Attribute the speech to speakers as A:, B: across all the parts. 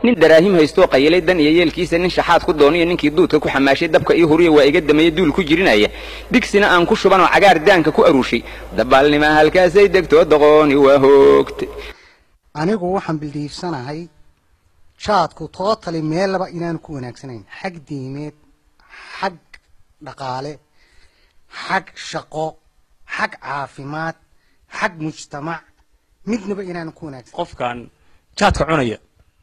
A: nin daraahim haystoo qayilay dan iyo yeelkiisa nin shaxaad ku dooniyo ninkii duudka ku xamaashay dabka ii huriya waa iga dameeye duul ku jirinaya digsina aan ku shubanoo cagaar daanka ku aruushay dabaalnima halkaasay degtoo doqooni waa hoogtay
B: anigu waxaan bildiifsanahay jaadku tootali meellaba inaanu ku wanaagsanayn xag diimeed xag dhaqaale xag shaqo xag caafimaad xag mujtamac midnaba inaanu ku wanaagsan
C: qofkan jaadka cunaya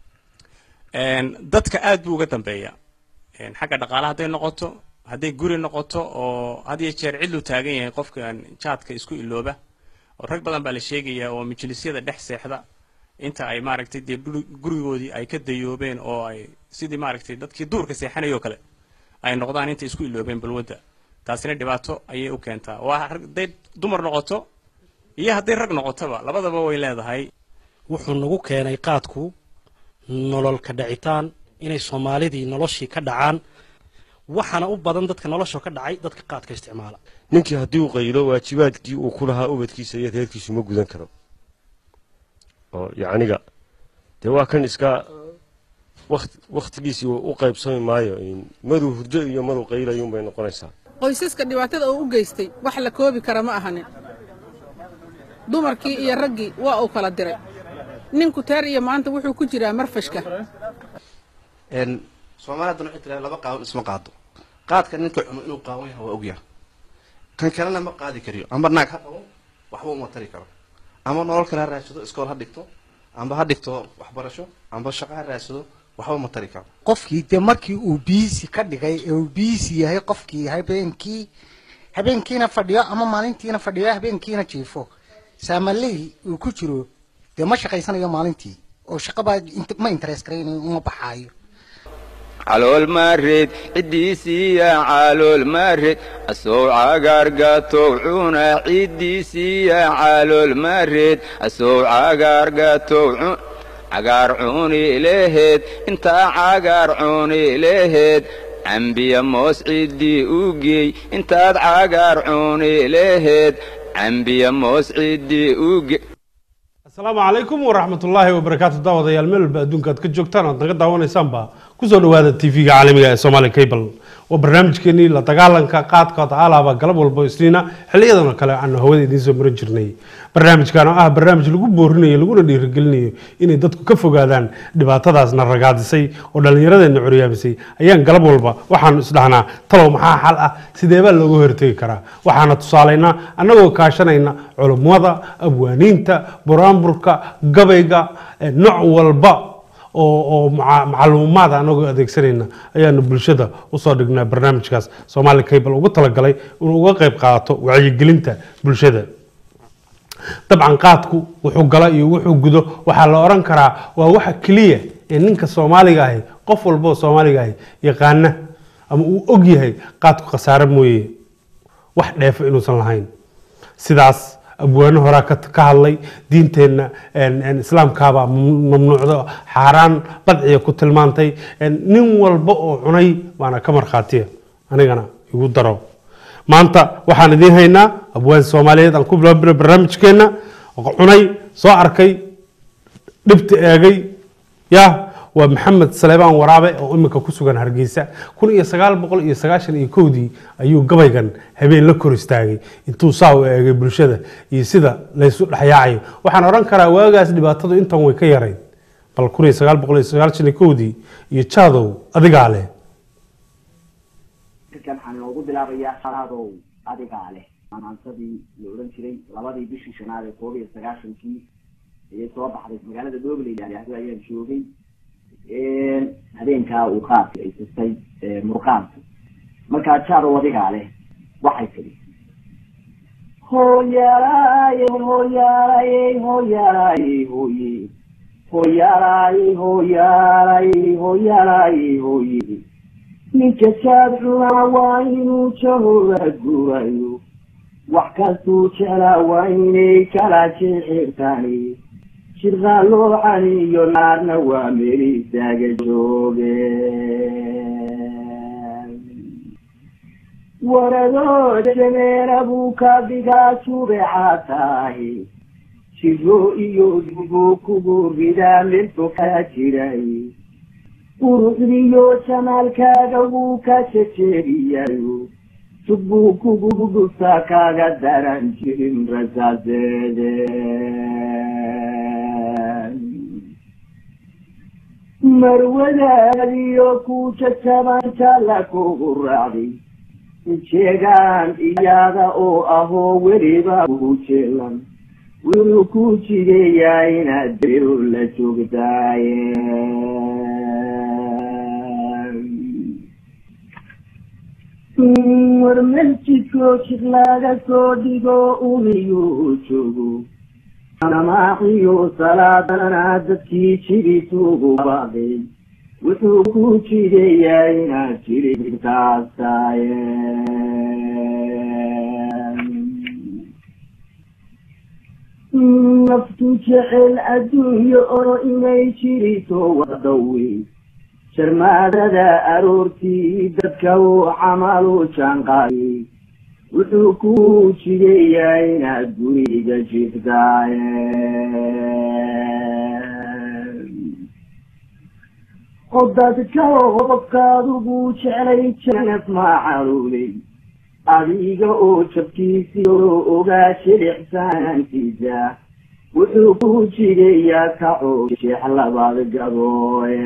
C: dadka aad buu uga dambeeya xagga dhaqaale hadday noqoto hadday guri noqoto oo had iyo jeer cidlu taagan yahay qofkan jaadka isku ilooba oo rag badan baa la sheegaya oo majlisyada dhex seexda inta ay maaragtay dee gurigoodii ay ka dayoobeen oo ay sidii maaragtay dadkii duurka seexanaya oo kale ay noqdaan intay isku iloobeen balwadda taasina dhibaato ayay u keentaa waa hadday dumar noqoto iyo hadday rag noqotoba labadaba way leedahay
D: wuxuu nagu keenay qaadku nolol ka dhacitaan inay soomaalidii noloshii ka dhacaan waxaana u badan dadka nolosha ka dhacay dadka qaadka isticmaala
E: ninkii haddii uu qaylo waajibaadkii uu ku lahaa ubadkiisa iyo reerkiisu ma gudan karo oo yacniga dee waa kan iska wakhtigiisii u qaybsami maayo maduu hurdo iyo maduu qaylayuunbay noqonaysaa
F: qoysaska dhibaatada uu u geystay wax la koobi kara ma ahanin dumarkii iyo raggii waa uu kala diray ninku teer iyo maanta wuxuu ku jiraa marfashka
G: soomaalida waxay tiraa laba qaawan isma qaado qaadka ninka cuno inuu qaawan yahay waa ogyaha kan kalena ma qaadi kariyo amba naag ha qabo waxba uma tari karo ama nolol kale ha raadsado iskool ha dhigto amba ha dhigto waxbarasho amba shaqo ha raadsado waxba ma tari karo
B: qofkii dee markii uu biisi ka dhigay ee uu biisi yahay qofkii habeenkii habeenkiina fadhiyo ama maalintiina fadhiyo habeenkiina jiifo saamaley uu ku jiro dee ma shaqaysanayo maalintii oo shaqabaa ma interes garaynayo uma baxaayo
A: calool maareed ciddiisiiya calool maareed asow cagaargatow cuna ciddiisiiya calool maareed asow cagaargatow cagaar cuni leheed intaa cagaar cuni leheed cambiya moos ciddii u geey intaad cagaar cuni leheed cambiya moos ciddii u geey
H: asalaamu calaykum waraxmatullaahi wabarakaatu daawadayaal meel walba adduunka aad ka joogtaan oad naga daawanaysaanba kusoo dhawaada tv-ga caalamiga ee somaali cable waa barnaamijkeenii la dagaalanka qaadkood alaaba galab walbo isniina xiliyadan oo kale aanu hawada idiin soo maran jirnay barnaamijkan oo ah barnaamij lagu boorinayo laguna dhiirigelinayo inay dadku ka fogaadaan dhibaatadaasna ragaadisay oo dhallinyaradeenna curyaamisay ayaan galab walba waxaanu isdhahnaa talow maxaa xal ah sideebaa looga hortegi karaa waxaana tusaalaynaa annagoo kaashanayna culummada abwaaniinta buraanburka gabayga nooc walba oo macluumaad anagoo adeegsanayna ayaanu bulshada usoo dhignaa barnaamijkaas somaali cable ugu talagalay inuu uga qayb qaato wacyigelinta bulshada dabcan qaadku wuxuu gala iyo wuxuu gudo waxaa la oran karaa waa waxa keliya ee ninka soomaaliga ahi qof walboo soomaaliga ahi yaqaana ama uu og yahay qaadku khasaare mooye wax dheefo inuusan lahayn sidaas abwaano horaa ka hadlay diinteenna islaamkaabaa mamnuucdo xaaraan badciya ku tilmaantay nin walba oo cunay baana ka markhaatiya anigana igu daro maanta waxaan idiin haynaa abwaan soomaaliyeed aan ku bilaabina barnaamijkeenna cunay soo arkay dhibta eegay ya waa maxamed saleebaan waraabe oo imika ku sugan hargeysa kun iyo sagaal boqol iyo sagaashan iyo kowdii ayuu gabaygan habeen la kor istaagay intuu saa u eegay bulshada iyo sida laysu dhexyaacayo waxaan odhan karaa waagaas dhibaatadu intan way ka yarayd bal kun iyo sagaal boqol iyo sagaashan iyo kowdii iyo jaadow adigaa leh
I: waxaan inoogu bilaabayaa salaadow adigaa leh maansadii la odhan jiray labadii bishii shanaad ee koob iyo sagaashankii ayay soo baxday magaalada dhobley yahdo ayaan joogay habeenkaa uu qaadka ay sistay murqaanku markaa jaado adigaa leh waxay tidhi hooyaalaaye hooyaalaaye hooyaalaaye hooye hooyaalaaye hooyaalaaye hooyaalaaye hooye ninka jaad cunaa waa inuu jahooda guurayo wax kastuu jeclaa waa inay kala jixirtani shirqaa loo caniyo naarna waa meel istaaga joogeen waradoo jameena buu ka dhigaa subexa tahay shiro iyo dubu kugu ridaa milku kaa jiray quruxdiyo jamaalkaaga wuu ka jejeediyayo subbuu kugu dhuftaa kaaga daran jirin rasaaseede marwadaadiyo ku jajaban jalla kugu raacday jeegaan iyada oo ahoo weliba ku jeelan wuxuu ku jideeyaa inaad bero la joogtaaye war masjidkoo jid laga soo dhigo umiyuu joogo namaaqiyo salaadana dadkii jidituugu baaday wuxuu ku jideeyaa inaad jiribtaastaye naftu jecel adduunyo oo inay jirito wadawi sharmaadada aroortii dadka uu camalu jaanqaayay wuxuu ku jideeyaa inaad guriga jiftaaye oo dadka qofkaadugu jeclay janaf maa caruulay adiga oo jabkiisii oo ogaa shilixsaantiisa wuxuu ku jideeyaa kacoo jeex labaad gabooye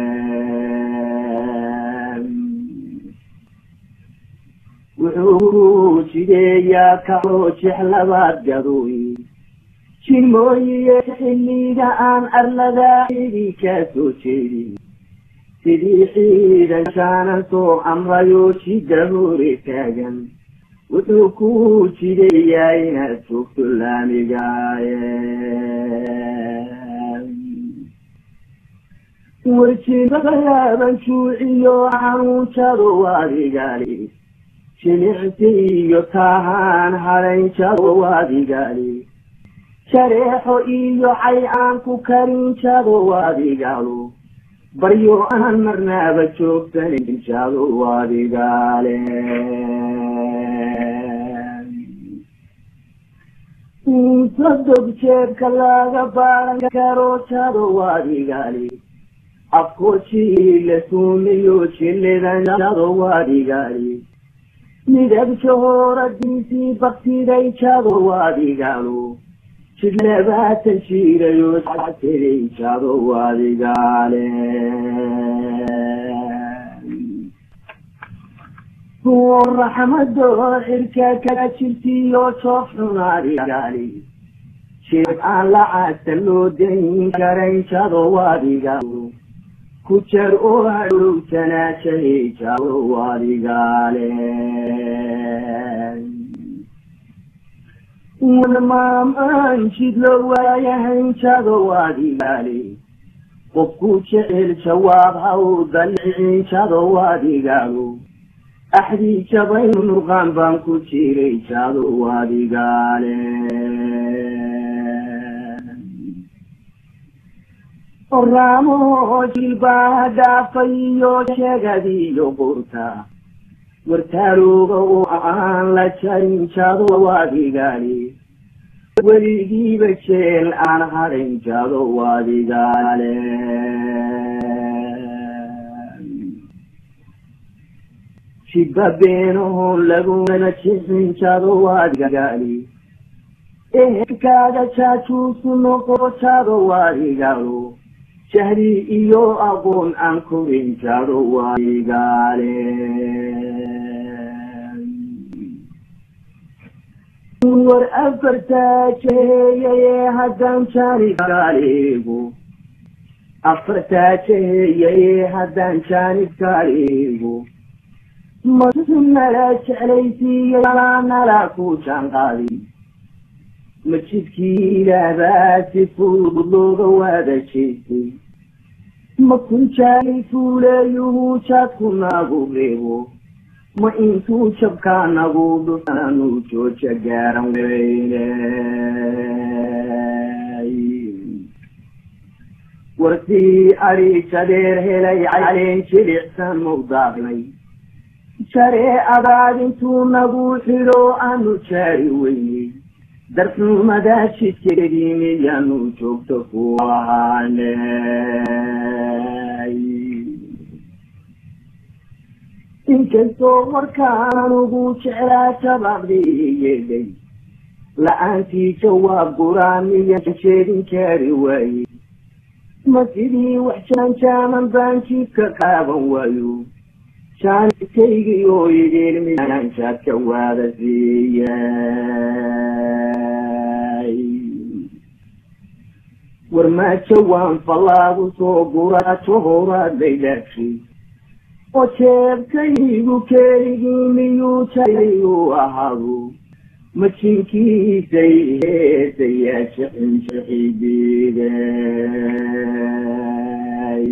I: wuxuu ku jideeyaa kacoo jeex labaad gadooy jimooyiye xilliga aan arladaa xidi ka soo jeedin sidii ciidan jaanan soo amrayo jidda hore taagan wuxuu ku jideeyaa inaad joogto laamigaaye warjibadaaban juuciyo xanuunjado adigali jilicsi iyo taahaan hadaynjado adigali jareexo iyo cay aan ku karinjado adigalo baryo aan marnaaba joogsanin jado adigaale sadog jeebka laga baaran karo jado adigaali afko jiila suumiyo jilidan jado adigaali midab jahooradiisii baktiday jado adigaalo jid labaatan jiirayo saday jado adigaale raxmadoo xirka kala jirtiyo joof xun adigaali jeeb aan lacagta loo dayn karayn jado adigaalo ku jar oo hadhowtanaashay jado adigaale warmaamaan jidlo waayahayn jado adigaale qofku jecel jawaab ha u dalicin jado adigaalo axdii jabayn murqaan baan ku jiray jado adigaale oraamo jilbaa dhaafay iyo sheegadiyo qurta wartaalooga oo aan la jarin jado adigaale weligiiba jeel aan hadhayn jado adigaale jibba beenaho laguna jixin jado adigaali ehelkaaga jaajuusu noqo jado adigaalo jahli iyo aqoon aan korin jado adigaale war afartaa jeheeyaye haddaan jaanibkaaligu afartaa jeheeyaye haddaan jaanibkaaligu masunala jeclaysiiya nala ku jaanqaadi masjidkii ilaahbaa si fudud looga waada jeestay ma kun jaani fuuleeyuhu jaadku nagu reebo ma intuu jabkaa nagu dhufanu jooja gaaran weyne wartii adhi jadeer helay caleen jilicsan mawdaaqnay jaree abaad intuu nagu xidho aanu jaari weynay darxumadaa jidkeedii miyaanu joogto ku ahaanay inkastoo markaan ugu jeclaa shabaqdiyeday la-aantii jawaab guraamiyan sheegin kari waaye ma sidii wax jaanjaaman baan jidka qaaban waayo jaaniskaygii oo idin midaan jaadka waada siiyay war maa jawaan fallaagu soo guraajo horaad bay dhaafshay oo jeebkaygu keligii miyuu jalayuu ahaado ma jinkiisay heesayaa shixin shixidiiday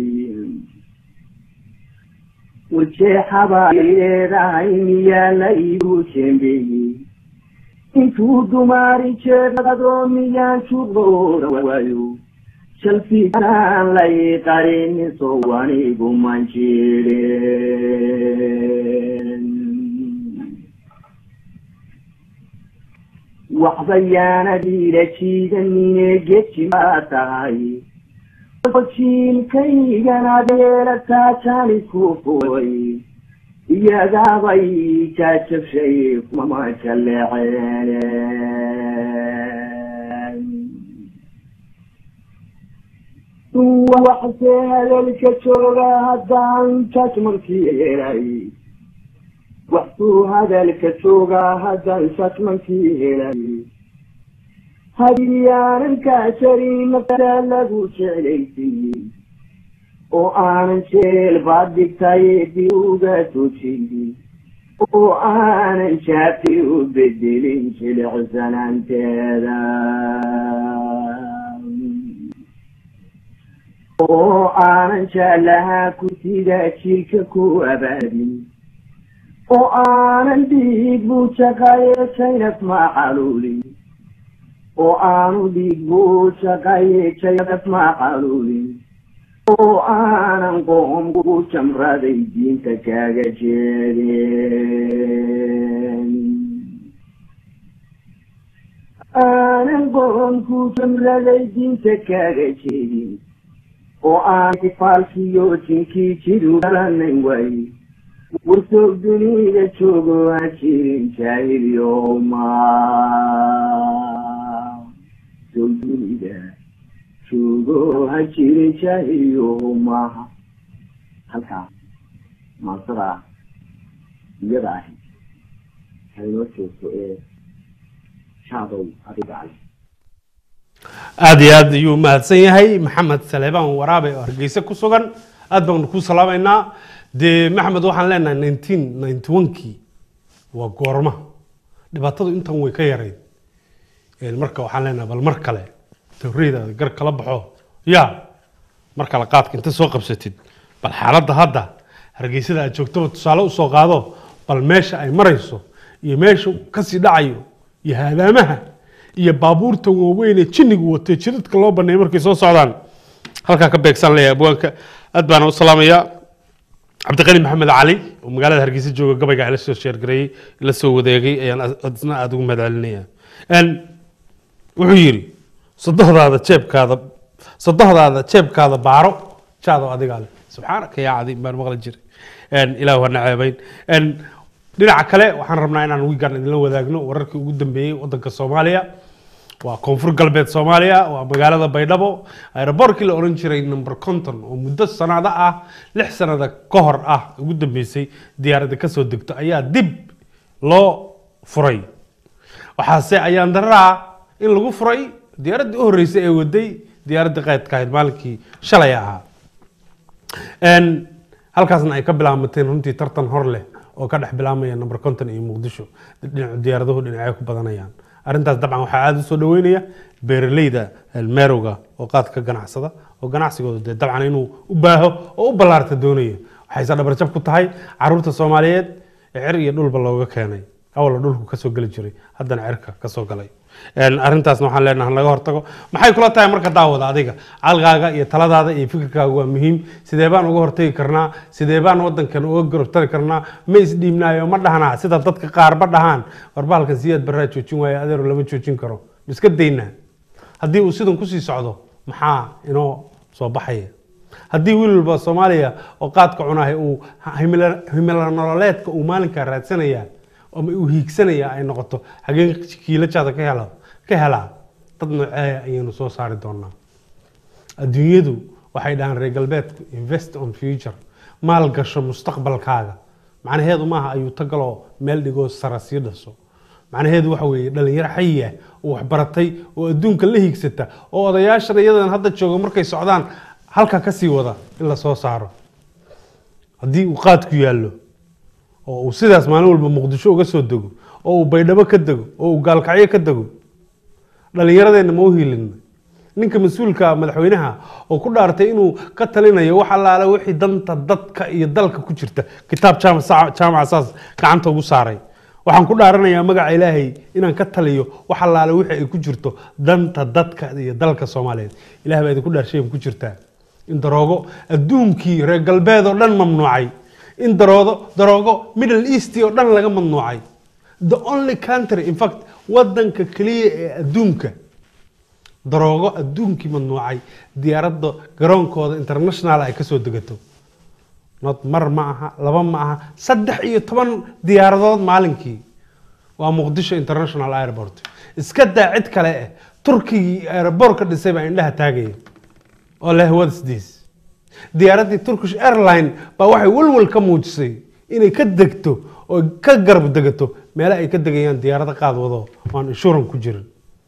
I: warjeexabaa leedahay miyaa la iigu jembeeyey intuu dumaari jeedado miyaan juqooda waayo shalfiisaan lay qarinin soo anigu man jirin waxbayaanadiila jiidanine geji maa tahay jiilkaygan adeelataa jaanisku furay iyagaabay jaajabshay mama jaleeceen waxse hadalka jooga haddaan jajmankii helay waxsuu hadalka joogaa haddaan jajmankii helay hadiyaanan kaasharin nafta lagu jeclaysiiyey oo aanan jeel baad dhigtay di uga tojiyey oo aanan jaafi u bedelin jilicsanaanteeda oo aanan jaalahaa ku sida jiilka ku abaadin oo aanan dhiig buu jaqaye jaynab macaluulin oo aanu dhiig buu jaqaye jaynab macaluulin oo aanan qoom ku jamraday diinta kaaga jeedeen aanan qoom ku jamraday diinta kaaga jeedin oo aan ifaalkiyo jinkii jiru garanay waaye warsoog dunida joogo aan jirin jaahiliyoma soog dunida joogo ha jirin jaahiliyoma halkaa maansada iyada ahi haynoo joogto ee shaadow adiga ale
H: aada iyo aad ayuu mahadsan yahay maxamed saleebaan waraabe oo hargeysa ku sugan aad baanu ku salaamaynaa dee maxamed waxaan leenahay nineteen ninety one-kii waa goorma dhibaatadu intan way ka yarayd marka waxaan leenahay bal mar kale tawriyadaada gar kala baxo ya mar kale qaadka inta soo qabsatid bal xaaladda hadda hargeysada aad joogtaba tusaale usoo qaado bal meesha ay marayso iyo meesha kasii dhacayo iyo haadaamaha iyo baabuurta waaweyn ee jinnigu watay jidadka loo baneeyay markay soo socdaan halkaa ka beegsan leeyahay abwaanka aad baana u salaamayaa cabdiqani maxamed cali oo magaalada hargeysa jooga gabayga ila soo sheergareeyey ila soo wadeegay ayaan isna aada ugu mahadcelinaya wuxuu yidhi sadohdaada jeebkaada sadohdaada jeebkaada baaro jaado adigaa leh subxaanaka yaa cadiim baan maqli jiray ilaah waa naceebayn dhinaca kale waxaan rabnaa inaan wiigan idinla wadaagno wararkii ugu dambeeyey wadanka soomaaliya waa koonfur galbeed soomaaliya waa magaalada baydhabo aeroboortkii la oran jiray number conton oo muddo sanado ah lix sanada ka hor ah ugu dambeysay diyaaradda kasoo degto ayaa dib loo furay waxaase ayaan daraa in lagu furay diyaaraddii u horreysay ee waday diyaaraddii qaydka ahayd maalinkii shalay ahaa halkaasna ay ka bilaamateen runtii tartan hor leh oo ka dhex bilaamaya number conton iyo muqdisho dhinacu diyaaraduhu dhinacyo ku badanayaan arrintaas dabcan waxaa aada u soo dhaweynaya beeraleyda meerowga oo qaad ka ganacsada oo ganacsigooda dee dabcan inuu u baaho oo u ballaarta doonaya waxayse dhabarjab ku tahay caruurta soomaaliyeed ee cer iyo dhulba looga keenay awalna dhulku kasoo geli jiray haddana cerka kasoo galay arrintaasna waxaan leenahay laga hortago maxay kula tahay marka daawada adiga calqaaga iyo taladaada iyo fikirkaaga waa muhiim sidee baan uga hortagi karnaa sidee baan wadankan uga gorobtari karnaa ma isdhiibnaayo ma dhahnaa sida dadka qaar ma dhahaan warbaalkan siyaad baraa joojin waayo adeero lama joojin karo iska daynaa haddii uu sidan kusii socdo maxaa inoo soo baxaya haddii wiil walba soomaaliya oo qaadka cunahay uu himila himila nololeedka uu maalinkaa raadsanaya ama uu hiigsanaya ay noqoto hagee kiilajaada ka hela ka helaa dad nooceeya ayaynu soo saari doonaa adduunyadu waxay dhahaan reer galbeedku invest on future maal gasho mustaqbalkaaga macnaheedu maaha ayuu tagaloo meel dhigoo sara sii dhaso macnaheedu waxa weeye dhalinyaro xayi ah oo waxbaratay oo adduunka la hiigsata oo odayaashan iyadan hadda jooga markay socdaan halka ka sii wada in la soo saaro haddii uu qaadku yaallo oo uu sidaas maalin walba muqdisho uga soo dego oo uu baydhabo ka dego oo uu gaalkacyo ka dego dhalinyaradeenna ma u hiilina ninka mas-uulka madaxweynaha oo ku dhaartay inuu ka talinayo wax allaale wixii danta dadka iyo dalka ku jirta kitaab jaamac jaamaca saas gacanta ugu saaray waxaan ku dhaaranayaa magaca ilaahay inaan ka taliyo wax allaale wixii ay ku jirto danta dadka iyo dalka soomaaliyeed ilaah baa idinku dhaarshay ku jirtaa in daroogo adduunkii reer galbeed oo dhan mamnuucay in daroodo daroogo middle east oo dhan laga mamnuucay the only country in fact wadanka keliya ee adduunka daroogo adduunkii mamnuucay diyaaradda garoonkooda international ay kasoo degato not mar ma aha laba ma aha saddex iyo toban diyaaradood maalinkii waa muqdisho international airport iska daa cid kale eh turkigii aeroboortka dhisay baa indhaha taagaya oo leh what is this diyaaraddii turkish airline baa waxay walwal ka muujisay inay ka degto oo ka garab degato meele ay ka degayaan diyaarado qaad wado oo aan inshuran ku jirin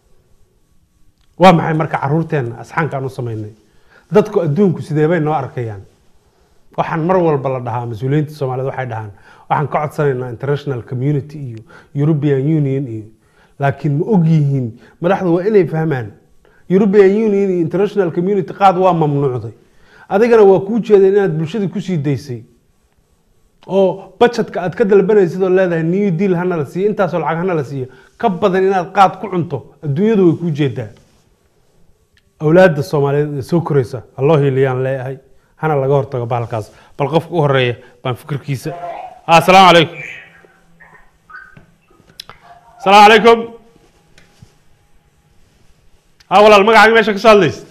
H: waa maxay marka caruurteenna asxaankaan u samaynay dadku adduunku sidee bay noo arkayaan waxaan mar walba la dhahaa mas-uuliyiinta soomaaliyeed waxay dhahaan waxaan ka codsanaynaa international community iyo european union iyo laakiin ma og yihiin madaxdu waa inay fahmaan european union iyo international community qaad waa mamnuucday adigana waa kuu jeedeen inaad bulshada kusii daysay oo budgetka aad ka dalbanaysid oo leedahay new deal hana la siiyo intaasoo lacag hana la siiyo ka badan inaad qaad ku cunto adduunyadu way kuu jeedaa awlaadda soomaaliyeed ee soo koraysa halloo hiiliyaan leeyahay hana laga hortago bahalkaas bal qofka u horeeya baan fikirkiisa asalaamu calaykum asalaamu calaykum ha walaal magacaaga meesha ka soo hadlaysa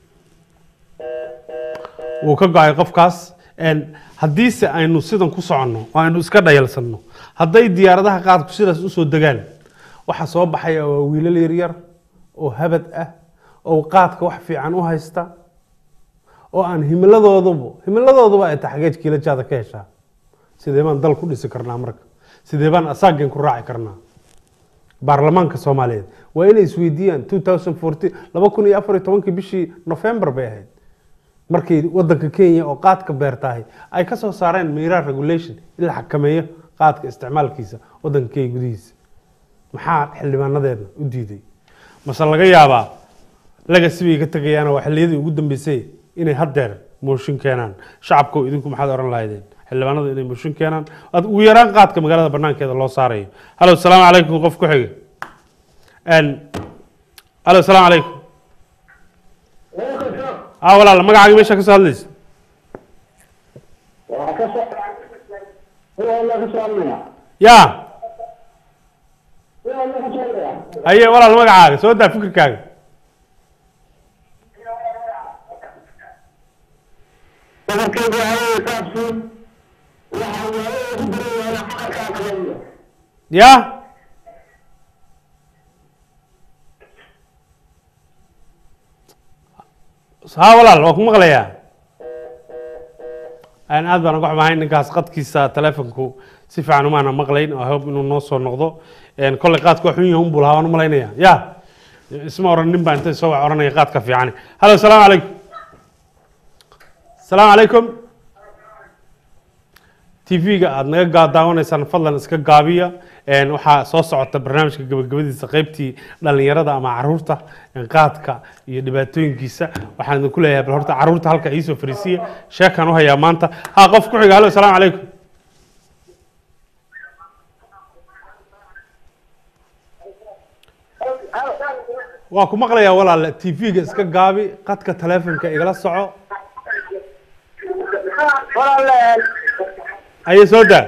H: wuu ka go-ay qofkaas haddiise aynu sidan ku soconno oo aynu iska dhayalsanno hadday diyaaradaha qaadku sidaas usoo degaan waxa soo baxaya waa wiilal yaryar oo habad ah oo qaadka wax fiican u haysta oo aan himiladooduba himiladooduba ay taxgeej kiilajaada ka heshaa sidee baan dal ku dhisi karnaa marka sidee baan asaageen ku raaci karnaa baarlamaanka soomaaliyeed waa inay isweydiiyaan two thousand fourteen laba kun iyo afar iyo tobankii bishii november bay ahayd markii wadanka kenya oo qaadka beertahay ay ka soo saareen miraa regulation in la xakameeyo qaadka isticmaalkiisa wadanka kenya gudihiisa maxaa xildhibaanadeedna u diiday mase laga yaabaa legacy bay ka tegayaana waa xilliyadii ugu dambeysay inay haddeer mooshin keenaan shacabkow idinku maxaad oran lahaydeen xildhibaanadu inay mooshin keenaan ad ugu yaraan qaadka magaalada banaankeeda loo saarayo halo salaamu calaykum qof ku xiga halo salaamu calaykum aa walaal magacaaga meesha ka soo hadlaysa ya haye walaal magacaaga soo daa fikirkaaga ya ha walaal waa ku maqlayaa aad baan uga xumahay ninkaas qadkiisa telefonku si fiican umaana maqlayn oo hob inuu noo soo noqdo kolley qaadka waa xun yahay unbuu lahaa waan u malaynaya ya isma oran nin baa inta soo wax oranaya qaadka fiican halo salaamu calaykum salaamu calaykum tv-ga aada naga daawanaysaan fadlan iska gaabiya waxaa soo socota barnaamijka gabagabadiisa qeybtii dhalinyarada ama caruurta qaadka iyo dhibaatooyinkiisa waxaan idinku leeyahay bal horta caruurta halka iisoo fariisiya sheekaan u hayaa maanta ha qof ku xiga halo salaamu calaykum waa ku maqlayaa walaal tv-ga iska gaabi qadka telefonka igala soco aye soo daa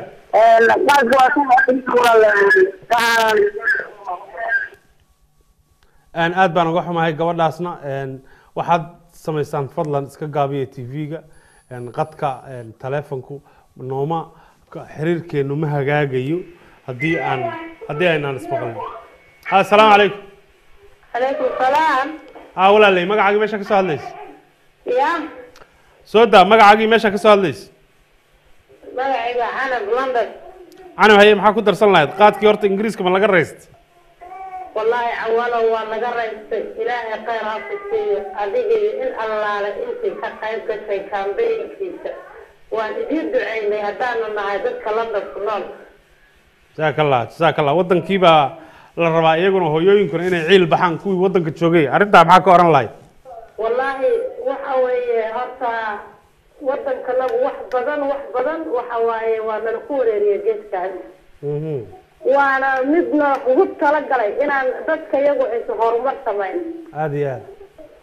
H: aad baan uga xumahay gabadhaasna waxaad samaysaan fadlan iska gaabiya tv-ga qadka een, taleefonku nooma ka- xiriirkeenu ma hagaagayo haddii aan haddii aynaan ismaqlin ha asalaamu calaykum
J: عليكم السلام
H: ha walaalay magacaagii meesha ka soo hadlaysa
J: يا
H: soo daa magacaagii meesha ka soo hadlaysa
J: magacayga canab london
H: canaw haye maxaa ku darsan lahayd qaadkii horta ingiriiska ma laga raysta
J: والله أولا وأنا قريت إلهي خير هاتفي أديجي إن الله إنتي كقيب كشي كان بين كيسة وأن إدير دعيني هدانا مع ذلك لندن كنون
H: jazaaka allah jazaaka allah waddankii baa la rabaa iyaguna hooyooyinkuna inay ciil baxaan kuwii waddanka joogay arrintaa maxaa ka oran lahayd
J: والله وحوي هرتا ودن كلام وح بدن وح بدن وحواي وأنا نقول يا جيت كان وأنا مدنا قلت تلقى إن ذلك يقول إنت هرمت سمين
H: aada iyo aad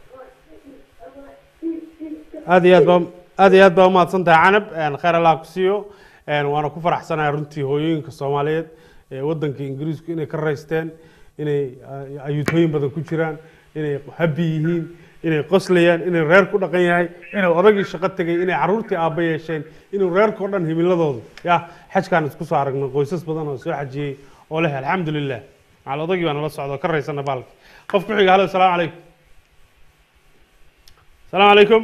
H: aada iyo aad baa aada iyo aad baa umahadsan tahay canab een, khayr allah ku siiyo een, waana ku faraxsanahay runtii hooyooyinka soomaaliyeed ee waddanka ingiriisku inay ka raysteen inay ah, ayuutooyin badan ku jiraan inay habi yihiin inay qoslayaan inay reer ku dhaqan yahay inay odagii shaqo tegay inay carruurtii aabba yeesheen inuu reerkao dhan himiladoodu ya xajkaan isku soo aragnay qoysas badan oo soo xajiyey oo leh alxamdu lilah macal odagii baa nala socda oo ka raysana baalki qof ku xiga halo asalaamu calaykum asalaamu calaykum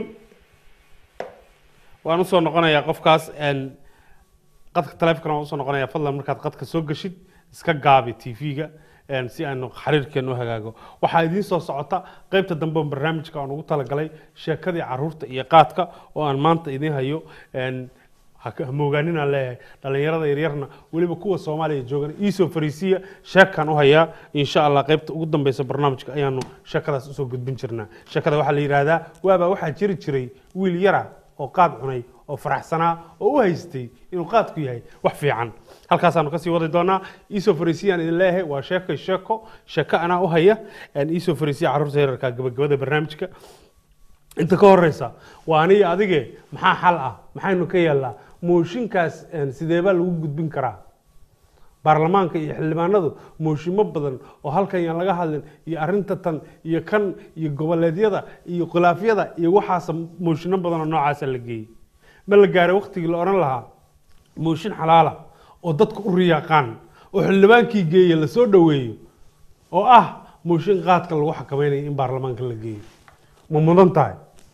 H: waan usoo noqonayaa qofkaas een, qadka taleefonkana waan usoo noqonayaa fadlan markaad qadka soo gashid iska gaabi tv-ga een, si aanu xiriirkeenu u hagaago waxaa idiin soo socota qeybta dambe oo barnaamijka aan ugu talagalay sheekadii caruurta iyo qaadka oo aan maanta idiin hayo een, ha ka- ha moogaaninaan leeyahay dhallinyarada yaryarna weliba kuwa soomaaliya joogan iisoo fariisiya sheekaan u hayaa insha allah qaybta ugu dambeysa barnaamijka ayaanu sheekadaas usoo gudbin jirnaa sheekada waxaa la yidhaahdaa waabaa waxaa jiri jiray wiil yara oo qaad cunay oo faraxsanaa oo u haystay inuu qaadku yahay wax fiican halkaasaanu kasii wadi doonaa iisoo fariisiyaan idin leeyahay waa sheekay sheeko sheeko anaa u haya een, iisoo fariisiya carruurta yararka gabagabada barnaamijka inta ka horeysa waa aniga adige maxaa xal ah maxaynu ka yeelnaa mooshinkaas een, sideebaa lagu gudbin karaa baarlamaanka iyo xildhibaanadu mooshimo badan oo halkan yaan laga hadlin iyo arrinta tan iyo kan iyo goboleedyada iyo khilaafyada iyo waxaasa mooshino badan oo noocaasa la geeyey ma la gaaray waktigii la odhan lahaa mooshin xalaala oo dadku u riyaaqaan oo xildhibaankii geeye lasoo dhoweeyo oo ah mooshin qaadka lagu xakamaynayo in baarlamaanka la geeyo ma mudan tahay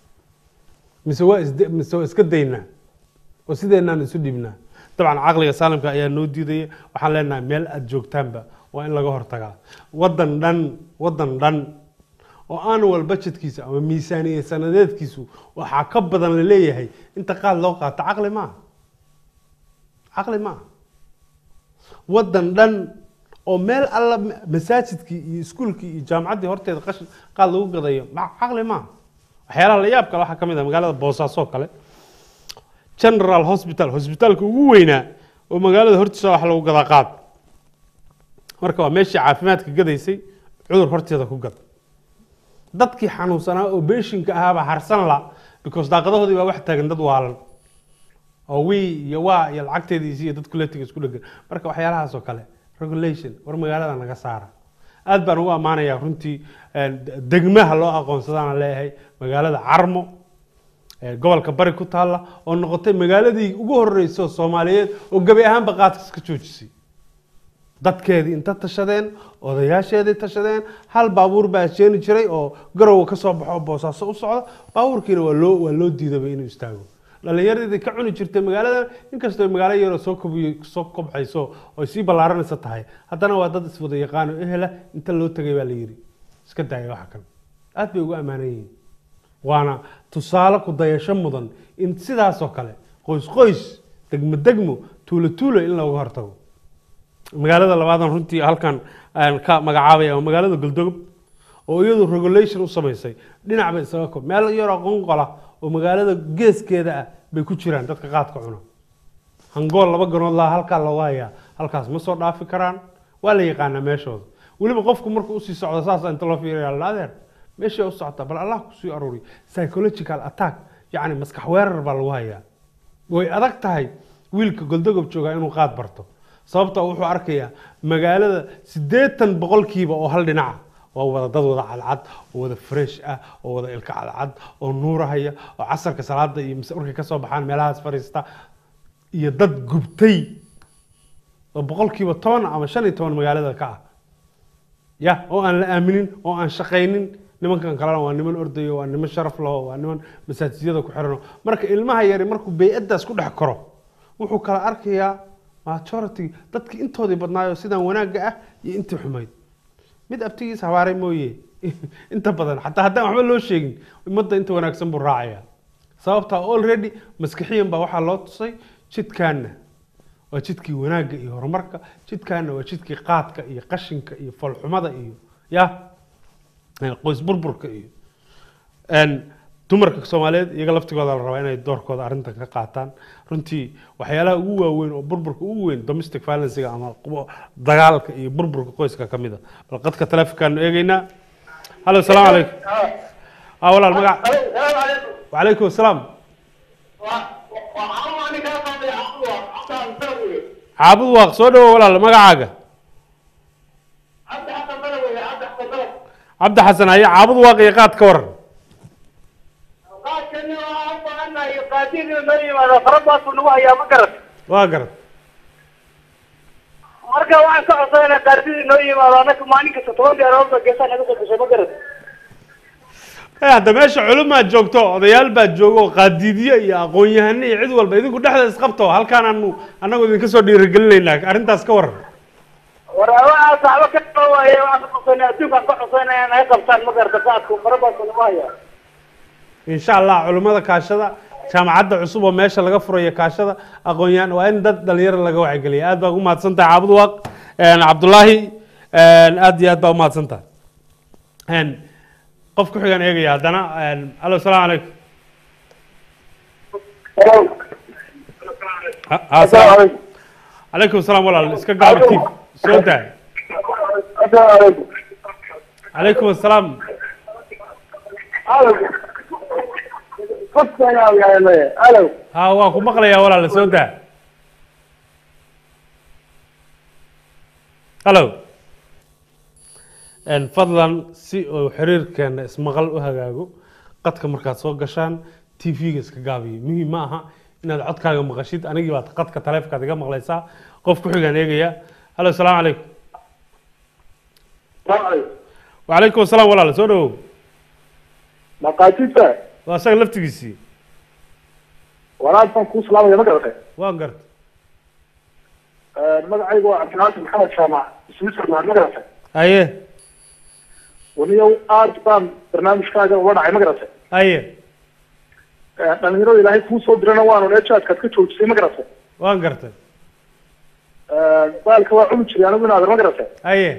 H: mise waa isde mise waa iska daynaa oo sideenaan isu dhibnaa dabcan caqliga saalimka ayaa noo diidaya waxaan leenahay meel aada joogtaanba waa in laga hortagaa waddan dhan waddan dhan oo annual budgetkiisa ama miisaaniya sanadeedkiisu waxaa ka badan la leeyahay inta qaad loo qaato caqli maaha caqli maaha waddan dhan oo meel alla masaajidkii iyo iskuulkii iyo jaamacaddii horteeda qashin qaad lagu gadayo ma- caqli maaha waxyaalaha la yaab kale waxaa ka mid ah magaalada boosaaso kale general hospital hosbitaalka ugu weynaa oo magaalada hortiisa wax lagu gadaa qaad marka waa meeshii caafimaadka gadaysay cudur horteeda ku gad dadkii xanuunsanaa oo beeshinka ahaabaa harsan la because daaqadahoodii baa wax taagan dad waalan oo wii iyo waa iyo lacagteediisi iyo dad kuletiga isku dhegan marka waxyaalahaas oo kale regulation war magaalada naga saara aad baan ugu ammaanayaa runtii een, degmaha loo aqoonsadaana leeyahay magaalada carmo ee gobolka bari ku taalla oo noqotay magaaladii ugu horreysay oo soomaaliyeed oo gebi ahaanba qaadka iska joojisay dadkeedii inta tashadeen odayaasheedii tashadeen hal baabuur baa sheeni jiray oo garowa ka soo baxo oo boosaaso u socda baabuurkiina waa loo waa loo diidaba inuu istaago dhallinyaradii ka cuni jirtay magaalada inkastoo magaalo yaroo soo kobiyo soo kobcayso oo sii ballaaranaysa tahay haddana waa dad iswada yaqaano ehela inta loo tegay baa la yidhi iska daaya waxa kan aad bay ugu ammaanan yihiin waana tusaale ku dayasho mudan in sidaas oo kale qoys qoys degmo degmo tuulo tuulo in looga hortago magaalada labaadan runtii halkan aan ka magacaabaya waa magaalada goldogob oo iyadu regulation u samaysay dhinac bay isaga kob meel yaroo qonqola oo magaalada geeskeeda ah bay ku jiraan dadka qaadka cuna hangool laba ganood laha halkaa looga hayaa halkaas ma soo dhaafi karaan waa la yaqaanaa meeshooda weliba qofku markuu usii socdo saasa inta loo fiiriya la adeer meesha u socotaa bal allah kusii aruuri psychological attack yacni maskax weerar baa lagu hayaa way adag tahay wiilka goldogob joogaa inuu qaad barto sababtoo wuxuu arkayaa magaalada siddeetan boqolkiiba oo hal dhinaca waa wada dad wada cadcad oo wada fresh ah oo wada ilka cadcad oo nuurahaya oo casarka salaada iyo mise markay kasoo baxaan meelahaas fariista iyo dad gubtay oo boqolkiiba toban ama shan iyo toban magaalada ka ah ya oo aan la aaminin oo aan shaqaynin nimankan kalena waa niman ordayo waa niman sharaf laho waa niman masaajiyada ku xirano marka ilmaha yari markuu bey-addaas ku dhex koro wuxuu kala arkayaa majority dadkii intoodii badnaayo sidaan wanaagga ah iyo intii xumayd mid abtigiis habaaray mooye inta badan xataa haddaan waxba loo sheegin ummadda inta wanaagsan buu raacaya sababtaa already maskixiyan baa waxaa loo tusay jidkaana waa jidkii wanaagga iyo horumarka jidkaana waa jidkii qaadka iyo qashinka iyo falxumada iyo ya qoys burburka iyo dumarka soomaaliyeed iyaga laftigooda la rabaa inay doorkooda arrintan ka qaataan runtii waxyaalaha ugu waaweyn oo burburka ugu weyn domestic violencega ama dagaalka iyo burburka qoyska ka mid a bal qadka taleefonkaanu eegeynaa hallo asalaamu calaykum ah walaal magac wacalaykum asalaam caabud waaq soo dhawo walaal magacaaga cabdi xasan haye caabud waaq iyo qaad ka waran waa garad
K: marka waxaan ka codsanayna qaardidii noo yimaado anaka maalin kasta toban gaaroodba geesaa naga soo gashay ma garad
H: hadda meesha culumaad joogto odayaal baad joogo oo qaadiidyo iyo aqoon-yahano iyo cid walba idinku dhexda isqabto halkaan aanu annagu idinka soo dhiirigelinaynaa arrintaas ka waran
K: war waxaa saxbo ka qaba waaye waxaan ka codsanay adduunkaan ka codsanaya naga qabtaan ma garata qaadku farabaasa nagu haya
H: insha allah culimmada kaashada jaamacadda cusub oo meesha laga furayo kaashada aqoon-yahan waa in dad dhalinyaro laga wacygeliya aad baa ugu mahadsan tahay caabud waaq cabdullaahi aad iyo aad baa umahadsan tahay qof ku xigaan eegaya haddana allo asalaamu calaykum calaykum asalaam walaal iska gaaba tiib soo daa calaykum asalaam ha waa ku maqlayaa walaal soo daa hallo fadlan si uu xiriirkeena ismaqal u hagaago qadka markaad soo gashaan t v-ga iska gaabiyo muhiim ma aha inaad codkaaga maqashid anigii baad qadka taleefonkaad iga maqlaysaa qof ku xigaan eegaya hallo asalaamu calaykum wacalaykum asalaam walaal soo dhawow
K: maqaajidta
H: waa isaga laftigiisii
K: walaal baan kuu salaamaya ma garatay
H: waa garta
K: magacaygu waa cabdinaasir maxamed jaamac switzerland ma garatay
H: haye
K: waniyow aad baan barnaamijkaaga uga dhacay ma garatay
H: haye
K: dhalinyarada ilaahay kuu soo dirana waanu eejaadkaad ka joojisay ma garatay
H: waan gartay
K: baalka waa cuni jiray anigu inaader ma garatay
H: haye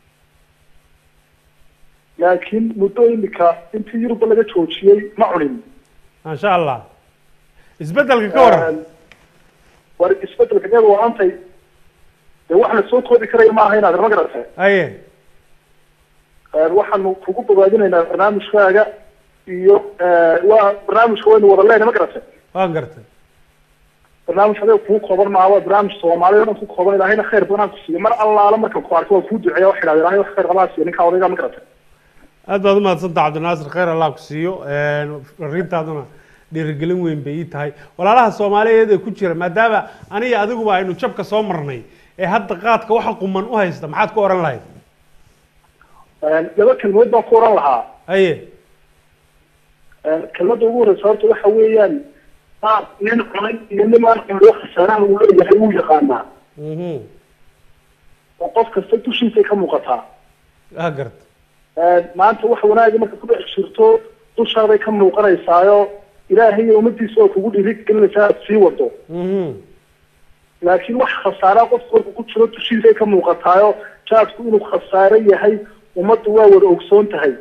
K: laakiin muddo imika intii yurubba laga joojiyey ma cunin
H: maasha allah isbedelka ka waran
K: war isbedelka geed waantay dee wax la soo koodi karaya maaha inaader ma garatay
H: haye
K: waxaanu kugu bogaadinaynaa barnaamijkaaga iyo waa barnaamijka waynu wada leenahay ma garatay
H: waan gartay
K: barnaamij adiga kuu kooban maaha waa barnaamij soomaaliya o dhan ku kooban ilaahayna khayr badan ku siiyo mar allaala markan ku arko waa kuu duceeya waxa idhahda ilahay wax khayr qabaa siiyo ninkaa odaygaa ma garatay
H: aad baad umahadsantaha cabdinaasir khayr allah ku siiyo fariintaaduna dhiirigelin weyn bay ii tahay walaalaha soomaaliyeed ee ku jira maadaama aniga adiguba aynu jabka soo marnay ee hadda qaadka waxa quman u haysta maxaad ku oran lahayd
K: laba kelmood baan ku oran lahaa
H: haye
K: kelmadda ugu horeysa horta waxa weeyaan qaad nin cunay iyo nimaan cunay khasaaraha uu leeyahay wuu yaqaanaa oo qof kasta dushiisay ka muuqataa
H: waa garta
K: maanta wax wanaaga marka ku dhex jirto dushaaday ka muuqanaysaayo ilaahay iyo ummadiisa oo kugu dhiirigelinaysaa aad sii wado laakiin wax khasaara qofka marka ku jiro dushiisay ka muuqataayo jaadku inuu khasaaro yahay ummaddu waa wada ogsoon tahay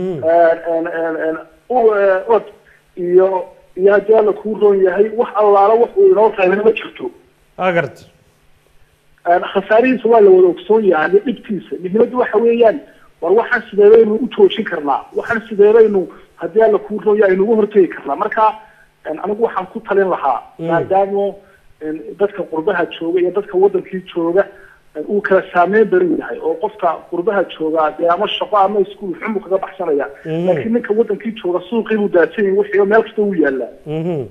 K: od iyo iyo haddii alla kuu roon yahay wax allaala wax uu inoo reebana ma jirto
H: waa garta
K: khasaarihiisa waa la wada ogsoon yahay iyo dhibtiisa muhiimaddu waxa weeyaan war waxaan sidee baynu u joojin karnaa waxaan sidee baynu haddii alla kuu roon yahay aynugu hortegi karnaa marka anigu waxaan ku talin lahaa maadaama dadka qurbaha jooga iyo dadka wadankii jooga uu kala saameyn badan yahay oo qofka qurbaha joogaa dee ama shaqo ama iskuul xun buu kaga baxsanaya
H: Mhm.
K: laakiin ninka wadankii jooga suuqii buu daadsan yahay wixii meel kasta uu yaalaa
H: Mhm.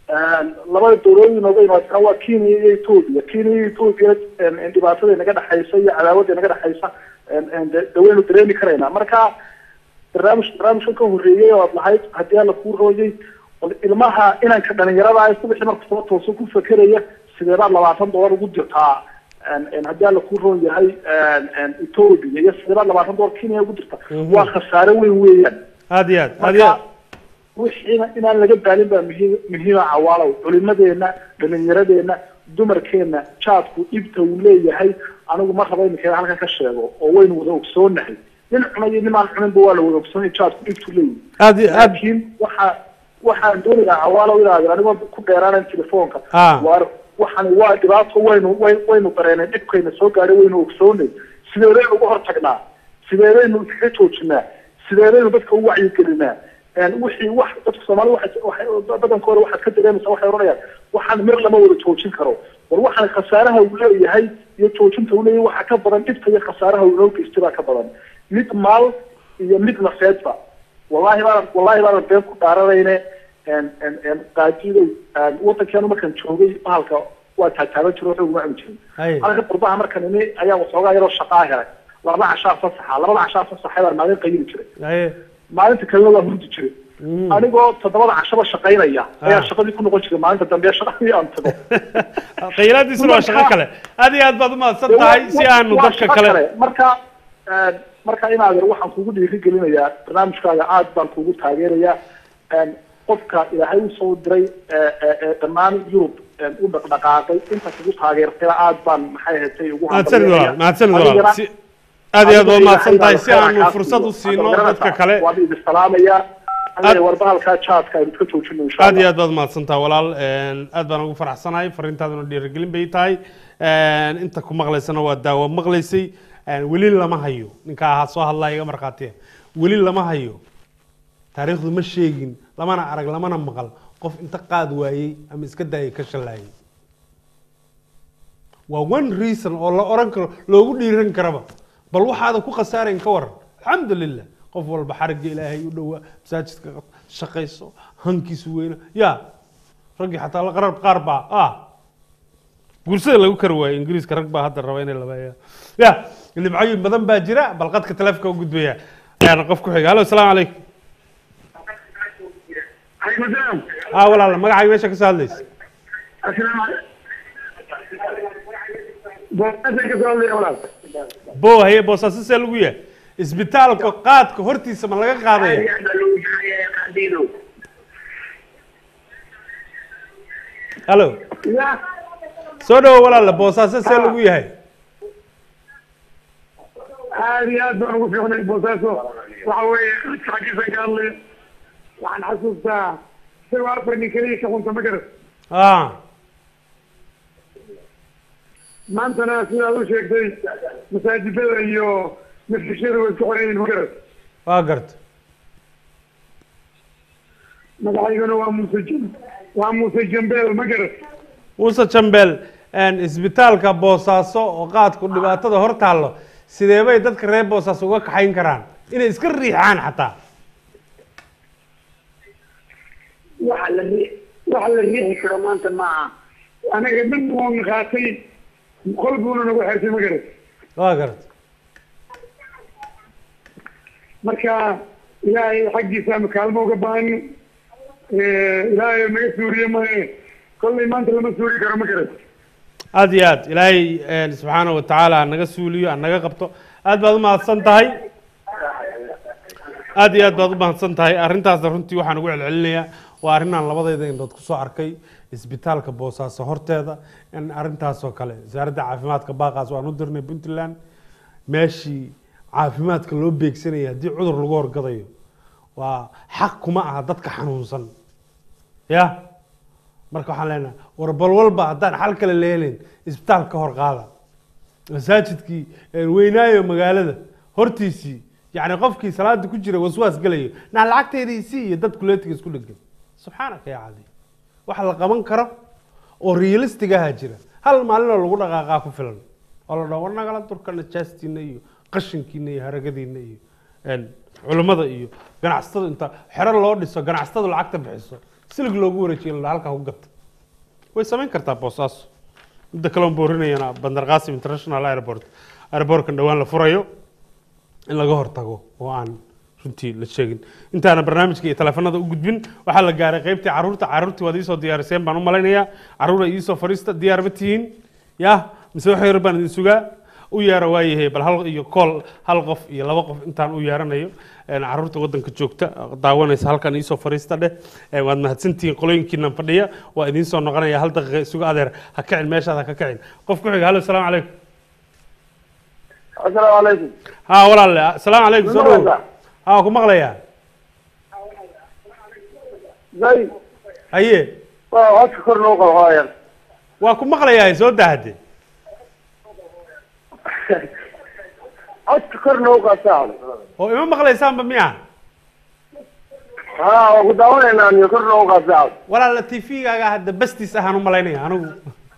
K: labada dowladooyin nooga imaadsan waa kenya iyo ethoopia kenya iyo ethoopia een, dhibaatada inaga dhexaysa iyo cadaawada inaga dhexaysa een, een, de- de waynu dareemi karaynaa marka barnaamij barnaamijkan ka horreeyey oo aad lahayd haddii alla kuu rooyay bal ilmaha inanka dhalinyarada ah subaxii marka soo tooso ku fekeraya sidee baad labaatan dollar ugu dirtaa een, een, haddii alla kuu roon yahay een, een, ethoopia iyo sidee baad labaatan dollar kenya ugu dirtaa
H: Mhm.
K: waa khasaare weyn weeyaan
H: aad iyo aad aad iyo aad
K: marka wixiina inaan laga daalin baa muhiim muhiima cawaalow culimadeena dhalinyaradeenna dumarkeena jaadku dhibta uu leeyahay anigu ma rabo iminka halkan ka sheego oo waynu wada ogsoonahay nin cunay iyo nimaan cuninba waa la wada ogsoonay jaadku dhibtu leeyahay
H: aad iyo aad
K: laakiin waxa waxaan doonayaa cawaalow inaad anigoo ku dheeraanayn telefoonka
H: Ah.
K: waar waxani waa dhibaato waynu way- waynu dareenay dhibkayna soo gaadhay waynu ogsoonay sideedaynu uga hortagnaa sideedaynu iskaga joojinaa sideedaynu dadka u wacyigelinaa een wixii wax dadka soomaali waxay waxay badankooda waxaad ka dareemaysaa waxay odhanayaan waxaan mir lama wada joojin karo war waxaan khasaaraha uu leeyahay iyo joojinta uu leeyahay waxaa ka badan dhibta iyo khasaaraha uu inoo geystay baa ka badan mid maal iyo mid nafeedba wallahi baanan wallahi baanan been ku dhaaranayne een een een qaadidow een wadankeenu markaan joogay bahalka waa taataaban jiro waxba uma cuni jirin
H: Hay.
K: halka qurbaha markaan ini ayaa waxoogaa yaroo shaqaa helay laba cashaa fasaxa labada cashaa fasaxay baan maalin qayili jiray
H: haye
K: maalinta kalena waa hurdi jiray anigoo toddobada cashaba shaqaynaya ayaa shaqadii ku noqon jiray maalinta dambe shaqadii aan tago
H: khayraadiisuna waa shaqo kale aad iyo aad baad umahadsan tahay si aanu
K: Waa
H: dadka
K: shaqo
H: kale
K: marka een, marka inaad yar waxaan kugu dhiirigelinayaa barnaamijkaaga aad baan kugu taageerayaa een, qofka ilaahay usoo diray ee, ee, ee, dhammaan yurub een, u dhaqdhaqaaqay inta kugu taageertayna aad baan maxay ahatay ugu
H: mahadsanid walaal mahadsanid
K: Adigana-
H: walaal si aad iyo aad baad umahadsan tahay si
K: Adigana
H: aanu fursad u siino dadka kale
K: waan idin salaamayaa Aniga warbahalkaa jaadka aynu iska joojino insha
H: aad
K: allah
H: iyo aad baad umahadsan tahay walaal een, aad baan ugu faraxsanahay fariintaaduna dhiirigelin bay tahay een, inta ku maqlaysana waa daawo maqlaysay een, weli lama hayo ninka ahaa soo hadlaya iga markhaatiya weli lama hayo taariikhdu ma sheegin lamana arag lamana maqal qof inta qaad waayey ama iska daayay ka shallaayay waa one reason oo la oran karo loogu dhiiran karaba bal waxaada ku khasaarayn ka waran alxamdulilah qof walba xarigga ilaahay u dhowaa masaajidka shaqayso hankiisu weyna ya raggii xataa la qarar qaar baa ah guursada lagu kari waayo ingiriiska rag baa hadda raba inay labeeya ya dhibcooyin badan baa jira bal qadka taleefonka u gudbaya ayaana qof ku xiga hallo asalaamu calaykum ah walaal magacaaga meesha kasoo hadlaysa bo haye boosaaso see lagu yahay isbitaalka qaadka hortiisa ma laga qaadaya hallo soo dhawo walaala boosaaso see lagu yahay
L: aad iyo aad baan ugu fiicnay boosaaso waxa weeye xagiisan ka hadlay waxaan xasuustaa isagoo afar nin keliya ka xunta ma garat
H: ah
L: maantana sidaad u sheegtay masaajidada iyo mafishada way isku xoran yihiin ma garat
H: waa garta
L: magacaygana waa muuse jam waa muuse jambeel ma garat
H: muuse jambeel isbitaalka boosaaso oo qaadku dhibaatada hor taallo sidee bay dadka reer boosaaso uga kaxayn karaan inay iska riixaan xataa
L: waxa la ri waxa la riixi karo maanta maaha anaga dhan waan qaatay qol buuna nagu xertay ma garat
H: waa garta
L: marka ilaahay xaggiisa ama kaalmo uga baahan ilaahay naga suuriye maye kollay maanta lama suuri karo ma garat
H: aad iyo aad ilaahay subxaana wa tacaala naga suuliyo naga qabto aad baad umahadsan tahay aad iyo aad baad umahadsan tahay arrintaasna runtii waxaan ugu celcelinayaa waa arrinaan labadayda indhood kusoo arkay isbitaalka boosaaso horteeda in arrintaasoo kale wasaaradda caafimaadka baaqaas waan u dirnay puntland meeshii caafimaadka loo beegsanaya haddii cudur lagu horgadayo waa xaq kuma aha dadka xanuunsan ya marka waxaan leenahay war bal walba haddaan xal kale leelin isbitaal ka hor qaada masaajidkii weynaayo magaalada hortiisii yacni qofkii salaada ku jira waswaas gelayo naa lacagteedii si iyo dad kuleetiga isku dhegan subxaanaka yaa cadi wax la qaban karo oo realistic aha jira hal maalinoo lagu dhaqaaqaa ku filan oo la dhaho war nagala durka najaastiina iyo qashinkiina iyo haragadiina iyo een, culammada iyo ganacsatada inta xero loo dhiso ganacsatada lacagta bixiso silig loogu wareejiyo la dhaha halkaa ku gata way samayn kartaa boosaaso midda kale on boorinayana bandar qasim international airport airportkan dhowaan la furayo in laga hortago oo aan runtii la sheegin intaana barnaamijka iyo teleefanada u gudbin waxaa la gaaray qaybtii caruurta caruurtii waad iisoo diyaariseen baan u malaynayaa caruur ay iisoo fariista diyaar ma tihiin ya mise wax yar baan idin sugaa u yeera waayahay bal hal iyo kool hal qof iyo laba qof intaan u yeeranayo een, caruurta wadanka joogta daawanaysa halkan iisoo fariista dheh Ee, waad mahadsantihiin qolooyinkiinan fadhiya waa idiin soo noqonaya hal daqiiqa isugu adeer ha kicin meeshaad ha ka kicin qof ku xiga halo asalaamu calaykum
L: asalaamu calaykum
H: ha walaalle asalaamu calaykum soo dhow ha ku maqlayaa
L: zay
H: haye
L: waa codka kor noo qabo hooyan
H: waa ku maqlayaa soo daahade
L: codka kor noo qabtaa
H: oo ima maqlaysaanba miya
L: ha waa ku daawanaynaa niyo kor noo qabtaa
H: walaala t v-gaaga hadda bastiis ahaan u malaynaya anigu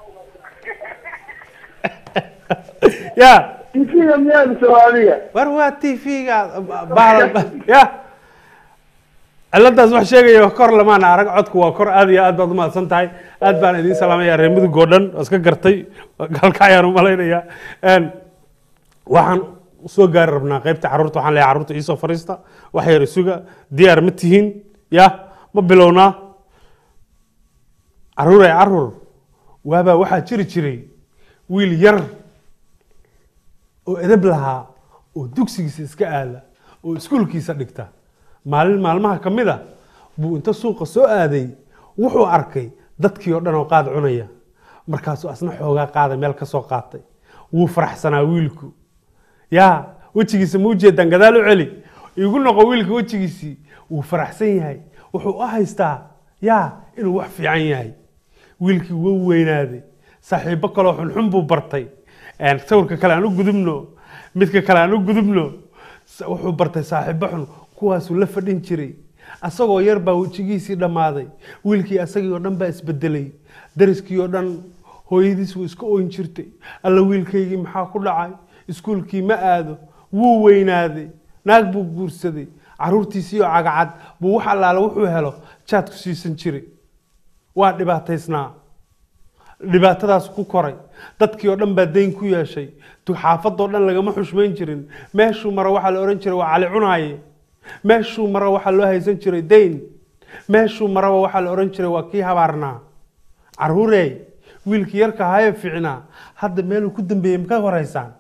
H: ya
L: tv-ga miyaa mise waa adiga
H: war waa t v-ga bahal ya ciladaas wax sheegaya wax kor lamaana arag codku waa kor aad iyo aad baad umahadsan tahay aad baan idiin salaamaya reer mudug oo dhan oo iska gartay halka ayaan u malaynaya Een, waxaan soo gaari rabnaa qaybta caruurta waxaan leeyahay caruurta iisoo fariista wax yar isuga diyaar ma tihiin ya ma bilownaa caruur ay caruur waabaa waxaa jiri jiray wiil yar oo edab lahaa oo dugsigiisa iska aada oo iskuulkiisa dhigta maalin maalmaha ka mid a buu inta suuqa soo aaday wuxuu arkay dadkii oo dhan oo qaad cunaya markaasuu asna xoogaa qaaday meel ka soo qaatay wuu faraxsanaa wiilku yaa wejigiisa ma ujeedaan gadaal u celi igu noqo wiilka wejigiisii wuu faraxsan yahay wuxuu u haystaa yaa inuu wax fiican yahay wiilkii wuu weynaaday saaxiibo kaloo xunxun buu bartay Een, sawirka kale aan u gudubno midka kale aan u gudubno S- wuxuu bartay saaxiibo xun kuwaasuu la fadhin jiray asagoo yar baa wejigiisii dhammaaday wiilkii asagii oo dhan baa isbedelay dariskii oo dhan hooyadiis wuu iska oyn jirtay alla wiilkaygii maxaa ku dhacay iskuulkii ma aado wuu weynaaday naag buu guursaday caruurtiisii oo cagacad buu wax allaale wuxuu helo jaad ku siisan jiray waa dhibaataysnaa dhibaatadaas ku koray dadkii oo dhan baa dayn ku yeeshay tu- xaafadoo dhan lagama xushmayn jirin meeshuu maro waxaa la odhan jiray waa cali cunaaye meeshuu maro waxaa loo haysan jiray dayn meeshuu maraba waxaa la odhan jiray waa kii habaarnaa caruurey wiilkii yarka haye fiicnaa hadda meeluu ku dambeeyey maka horeysaan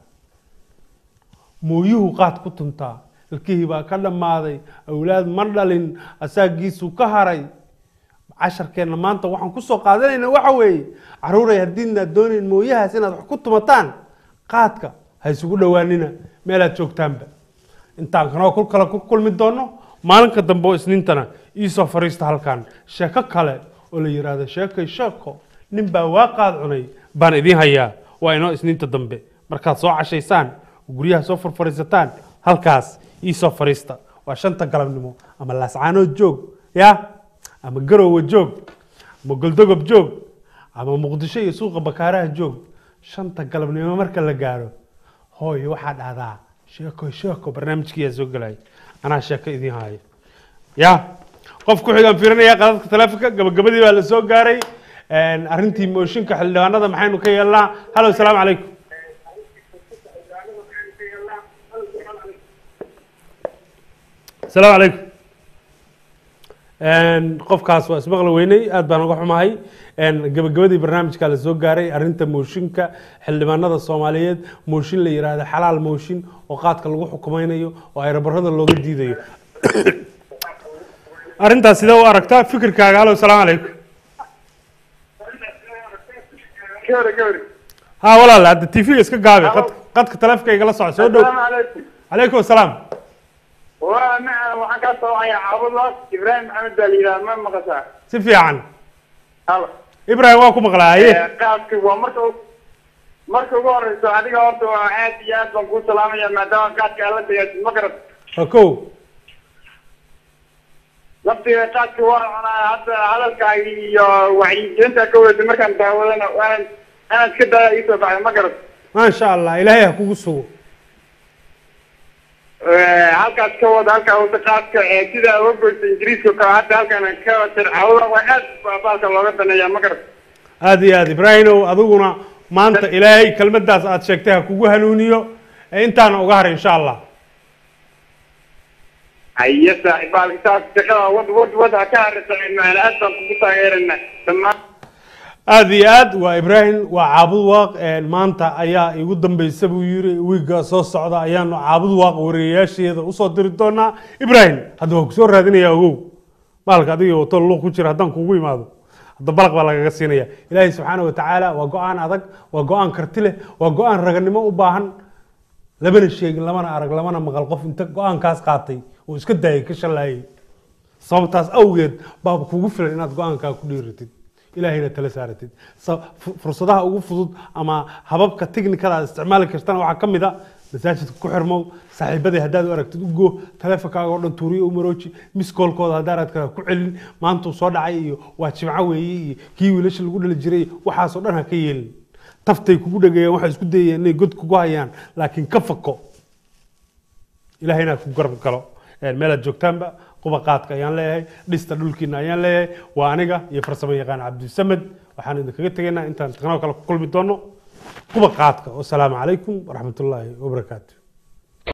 H: mooyuhu qaad ku tuntaa ilkihii baa ka dhammaaday awlaad ma dhalin asaagiisuu ka haray casharkeenna maanta waxaan kusoo qaadanayna waxa weeye caruuray haddiidnaad doonayn mooyahaas inaad wax ku tumataan qaadka ha isugu dhowaanina meelaad joogtaanba intaan kanoo kul kale ku kulmi doono maalinka dambe oo isniintana iisoo fariista halkan sheeko kale oo la yidhaahdo sheekay sheeko nin baa waa qaad cunay baan idiin hayaa waa inoo isniinta dambe markaad soo cashaysaan oo guryaha soo farfariisataan halkaas iisoo fariista waa shanta galabnimo ama laascaanood joog ya ama garowe joog ama goldogob joog ama muqdisho iyo suuqa bakaaraha joog shanta galabnimo marka la gaaro hooy waxaa dhahdaa sheeko sheeko barnaamijkiyaa soo gelaya anaa sheeko idiin haayo ya qof ku xigaan fiirinaya qadadka taleefonka gabagabadii baa la soo gaaray Een, arrintii mooshinka xildhibaanada maxaynu ka yeelnaa halo asalaamu calaykum asalaamu calaykum Een, qofkaas waa ismaqli weynay aad baan uga xumahay Een, gabagabadii barnaamijka la soo gaaray arrinta mooshinka xildhibaanada soomaaliyeed mooshin la yidhaahdo xalaal mooshin oo qaadka lagu xukumaynayo oo ayrabarada looga diidayo arrintaas sidee u aragtaa fikirkaaga halo asalaamu calaykum
L: gabri gabri
H: ها ولا لا هذا التي في اسك قابي قد قد كتلفك يقلا صع سو دو
L: السلام عليكم
H: عليكم السلام
L: وانا waxaan ka soo wacay caabud ibrahim maxamed baa la yidhaha ma maqashaa
H: si fiican
L: halo
H: ibrahim waa ku maqlaaye
L: qaabki waa marka marka ugu horeyso adiga horta waa aad iyo aad baan kuu salaamaya maadaama qaadka aad la tagaysid ma garad
H: هكو
L: laftiga qaadka waa cunaa hadda hadalkaagi iyo wacyigelinta ka wadata markaan daawadana waan anad ka daaya iisoo baxday ma garad
H: maasha allah ilaahay ha kugu sugo
L: halkaas ka wada halkaa wada qaadka ee sida uga goysa ingiriiska oo kale hadda halkan ka tircawda waa aad baa baalka looga daneeyaa ma garata
H: aad iyo aad ibraahimow adiguna maanta ilaahay kelmadaas aad sheegtay ha kugu hanuuniyo ee intaana uga haray insha allah
L: haye saaxiib baalka saas shaqada wad wad wad ha ka harisa macna aad baan kugu taageerana dhammaan
H: aad iyo aad waa ibraahim waa caabud waaq een, maanta ayaa igu dambeysa buu yiri wiigga soo socda ayaanu caabud waaq wariyayaasheeda usoo diri doonaa ibraahim hadda waa kusoo raadinaya ogow maalka adiga wato luuq ku jira haddaan kugu imaado hadda balaq baa lagaga siinaya ilaahay subxaana wa tacaala waa go-aan adag waa go-aan karti leh waa go-aan raganimo u baahan lamana sheegin lamana arag lamana maqal qof inta go-aankaas qaatay oo iska daayay ka shallaayay sababtaas awgeed baa kugu filan inaad go-aankaa ku dhiiratid ilaahayna tala saaratid Sa- fu- fursadaha ugu fudud ama hababka tiknikada aad isticmaali kartana waxaa ka mid a masaajidka ku xirmow saaxiibadii haddaad u aragtid ugo taleefonkaaga oo dhan tuuriyo u marooji miskoolkooda haddaanad kala ku celin maantuu soo dhacay iyo waa jimco weeye iyo kii wiilasha lagu dhali jiray waxaasoo dhan ha ka yeelin taftay kugu dhagayaan waxay isku dayayaan inay god kugu hayaan laakiin ka fako ilaahayna ku garab galo Een, meelaad joogtaanba quba qaadka ayaan leeyahay dhista dhulkiina ayaan leeyahay waa aniga iyo farsamo yaqaan cabdisamed waxaan idinkaga tegaynaa intaan taqnoo kale ku kulmi doono quba qaadka wasalaamu calaykum waraxmatullaahi wabarakaatu